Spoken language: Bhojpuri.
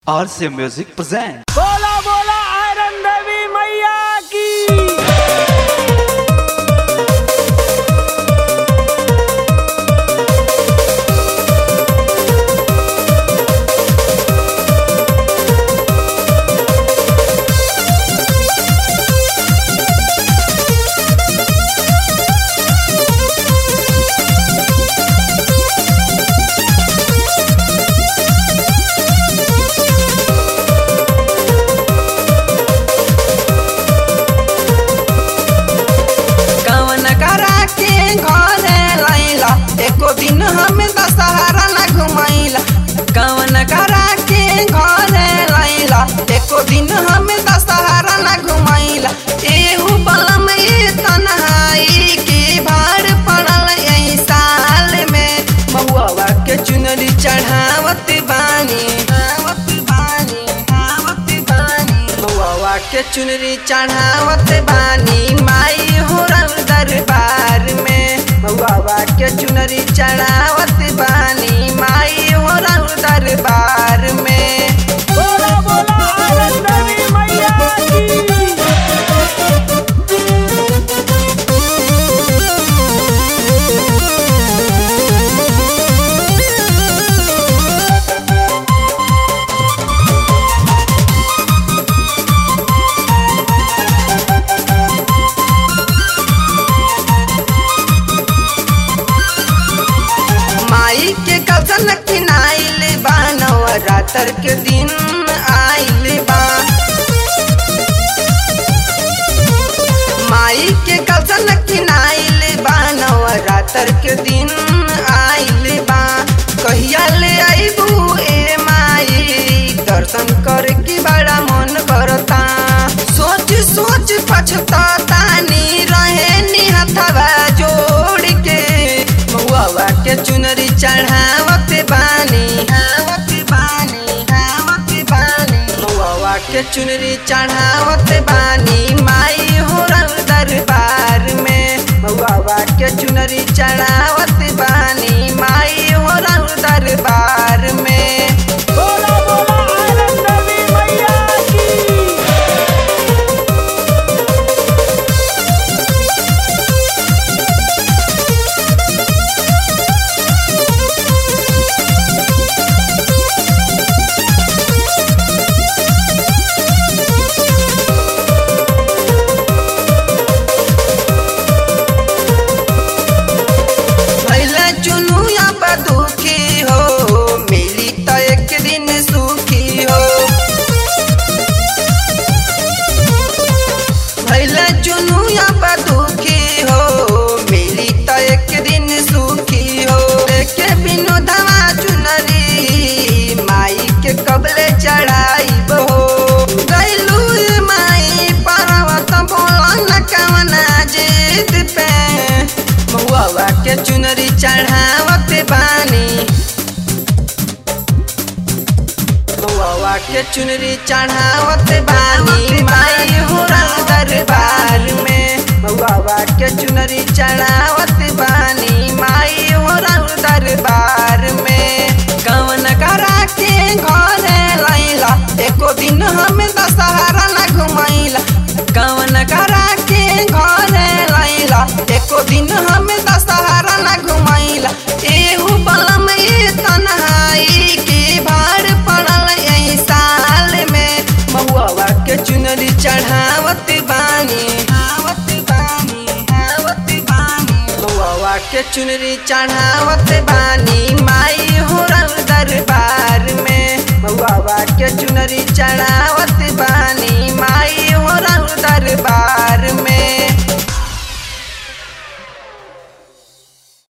RC Music present. बोला बोला आयरन देवी मैया की कवन करा के घरे लैला एको दिन हम दशहरा न घुमैला कवन करा के घरे लैला एको दिन हम दशहरा न घुमैला एहू बलम ए तन्हाई के भाड़ पड़ल एही साल में महुआ के चुनरी चढ़ावत बानी आवत बानी आवत बानी महुआ के चुनरी चढ़ावत बानी माई हो रंग दरबार में महुआ के चुनरी चढ़ावत बानी माई हो रंग दरबार में बोला बोला आयरन देवी मैया की माई के कसन किनाइल बा नवरात्र के दिन आइल बा माई के कसन किनाइल बा नवरात्र के दिन आइल बा कहिया ले आइबू ए माई दर्शन करे की बड़ा मन करता सोच सोच पछतातानी रहे निहथवा जोड़ के महुआ के चुनरी चढ़ावत बानी आवत बानी आवत बानी महुआ के चुनरी चढ़ावत बानी माई हो रंग दरबार में महुआ के चुनरी चढ़ावत बानी माई हो रंग दरबार में बोला बोला आयरन देवी मैया की भैला चुनुया पर दुखी हो मिली तो एक दिन सुखी हो भैला चुनुया पर दुखी हो मिली तो एक दिन सुखी हो देखे बिनु धमा चुनरी माई के कबले चढ़ाई हो गैलू माई पर्वत बोलन कवना जीत पे महुआ के चुनरी चढ़ावत बानी महुआ के चुनरी चढ़ावत बानी माई हो रंग दरबार में महुआ के चुनरी चढ़ावत बानी माई हो रंग दरबार में कवन करा के घरे लैला एको दिन हम दशहरा न घुमैला कवन करा के घरे लैला एको दिन हम दशहरा न घुमैला एहू बलम ए तन्हाई के भाड़ पड़ल एही साल में महुआ के चुनरी चढ़ावत बानी आवत बानी आवत बानी महुआ के चुनरी चढ़ावत बानी माई